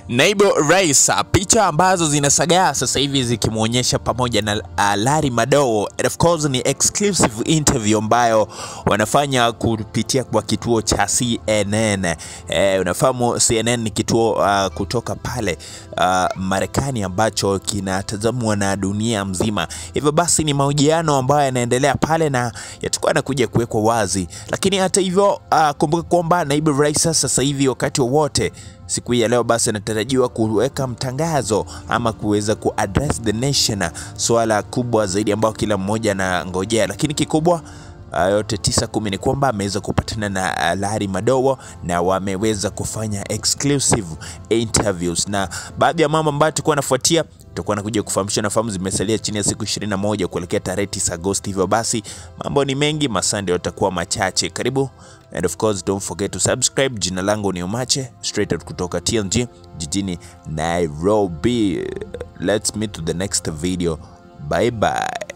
Naibu Rais, picha ambazo zinasagaa sasa hivi zikimwonyesha pamoja na uh, Larry Madowo. And of course ni exclusive interview ambayo wanafanya kupitia kwa kituo cha CNN. Eh, unafahamu CNN ni kituo uh, kutoka pale uh, Marekani ambacho kinatazamwa na dunia mzima. Hivyo basi ni mahojiano ambayo yanaendelea pale na yatakuwa yanakuja kuwekwa wazi, lakini hata hivyo uh, kumbuka kwamba Naibu Rais sasa hivi wakati wowote siku hii ya leo basi anatarajiwa kuweka mtangazo ama kuweza kuaddress the nation, swala kubwa zaidi ambayo kila mmoja anangojea, lakini kikubwa uh, yote tisa kumi ni kwamba ameweza kupatana na uh, Larry Madowo na wameweza kufanya exclusive interviews, na baadhi ya mambo ambayo tulikuwa nafuatia tutakuwa nakuja kufahamisha. Nafahamu zimesalia chini ya siku 21 kuelekea tarehe 9 Agosti, hivyo basi mambo ni mengi, masaa ndio yatakuwa machache. Karibu and of course don't forget to subscribe. Jina langu ni Umache straight out kutoka TNG jijini Nairobi. Let's meet to the next video. Bye bye.